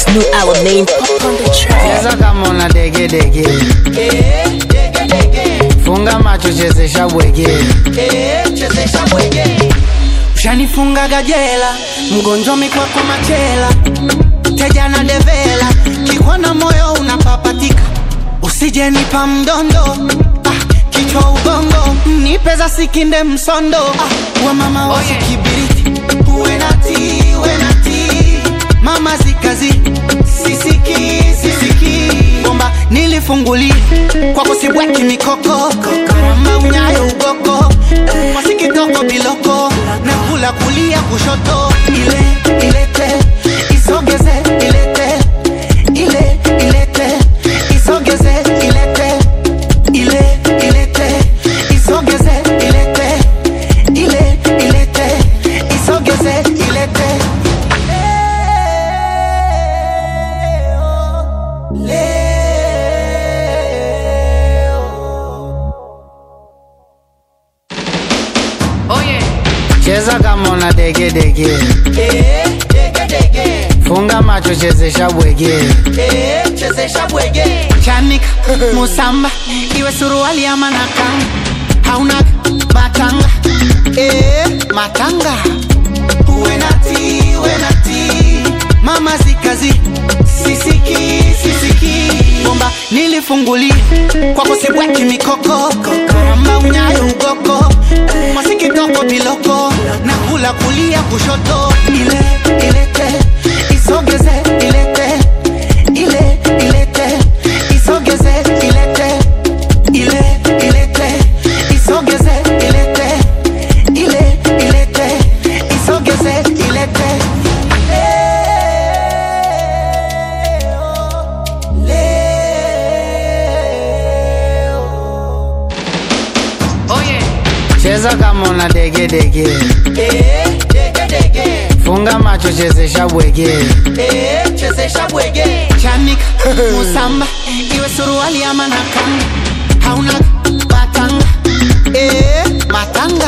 New our name pop on the track. cheza kama una dege dege funga macho chezesha bwege ushanifungaga jela mgonjwa mikwako machela teja na devela kikwana moyo unapapatika usijenipa mdondo ah, kichwa ubongo nipe za sikinde msondo ah, wa mama wasikibiriti uwe nati uwe nati mama zikazi sisiki sisiki bomba nilifungulia kwako sibweki mikoko karamba unyayo ugoko masikitoko biloko na kula kulia kushoto ile ilete isogeze ilete ile ilete isogeze ilete ile ilete isogeze ilete ile ilete isogeze ilete cheza kama una dege dege funga macho chezesha bwege chanika musamba iwe suruali ama nakanga hauna matanga eh, matanga uwe nati uwe nati mama zikazi sisiki sisiki bomba nilifungulia kwako sibweki mikoko karamba unyayo ugoko masikitoko biloko na kula kulia kushoto ile ilete isogeze ilete ile ilete isogeze ilete ile ilete isogeze ilete ile ilete isogeze ilete cheza kama una dege dege funga macho chezesha bwege chanika musamba iwe suruali ama nakanga hauna matanga eh, matanga